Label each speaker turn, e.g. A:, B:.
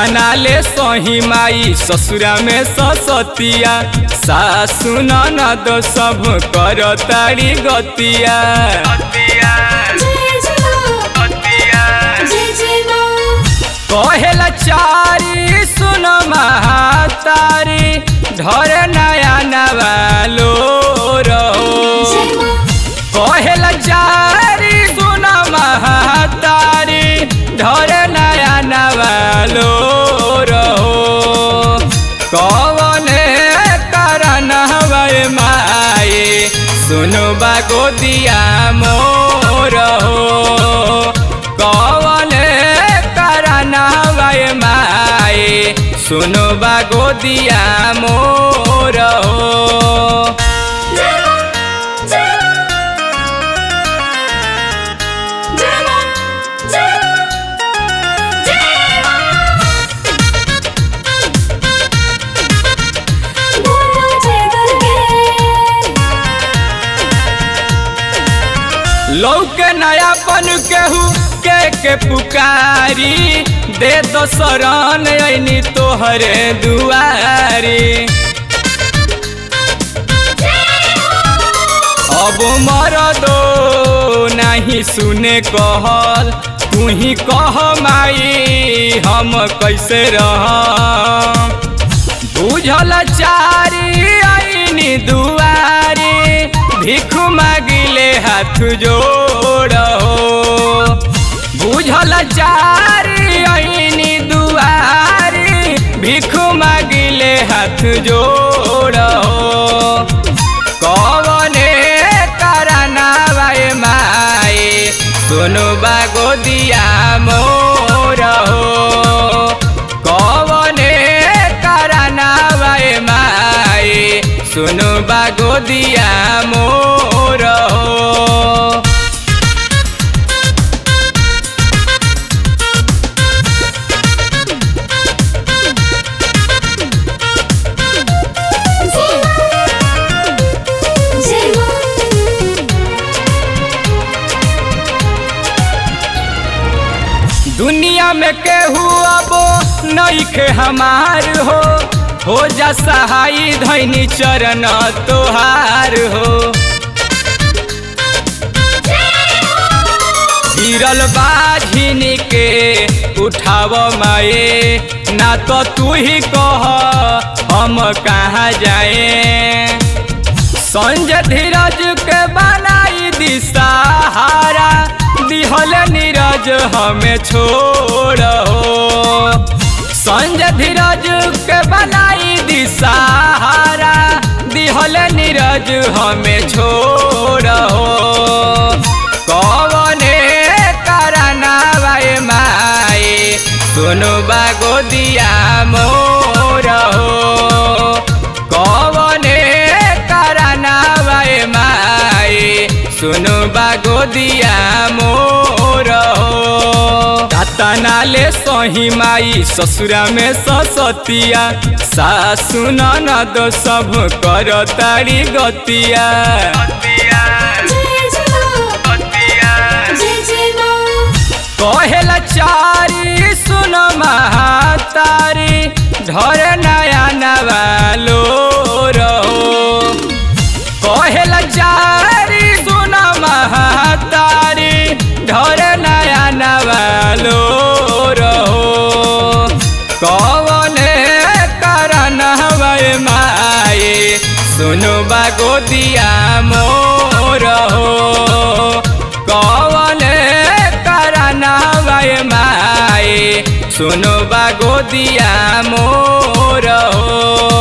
A: कातना ले सही माई ससुरा में ससतिया सासु ननद सब कर तारी गतिया
B: जय जय माँ जय जय माँ
A: कहेला चारी सुन महातारी ढर नया नवालो रहो
B: जय माँ
A: कहेला चारी सुन महातारी ढर नया नवालो रहो कवने कारण हवे माए सुनो बागो दिया मोर हो कवने कारण हवे माए सुनो बागो दिया मोर हो
B: जय माँ जय माँ जय माँ जय माँ जय माँ बोलो जय दुर्गे
A: लौके नयापन केहू के के पुकारी दे दो शरण ऐनी तोहरे दुआरी अब मर दो नहीं सुने कहल तू ही कह माई हम कैसे रह बुझल चारी आईनी दुआरी भिख मागिले हाथ जोड़ो बुझल चारी आईनी दुआरी भिख मागिले हाथ जोड़ो कवने करनावाए माए सुनु बागो दिया मोर हो कवने करनावाए माए सुनु बागो दिया मोर हो
B: जय माँ
A: दुनिया में केहू अबो नईखे हमार हो हो जा सहाई धैनी चरण तोहार हो गिरल बाझिन के उठाव माए ना तो तू ही कह हम कहाँ जाए संजय धीरज के बनाई दी सहारा दिहल नीरज हमें छोड़ो संजय धीरज के बनाई दी सहारा दिहल नीरज हमें छोड़ो कवने करनावाए माए सुनु बागो दिया मोर हो कवने करनावाए माए सुनु बागो दिया मोर हो कातना ले सही माई ससुरा में ससतिया सासु ननद सब कर तारी गतिया
B: जय जय माँ जय जय माँ
A: कहेला चारी सुन महातारी ढर नया नवालो रहो कहेला चारी सुन महातारी ढर नया नवालो रहो कवने कारण हवे माए सुनु बागो दिया मोर हो कवने करनावाए माए सुनु बागो दिया मोर हो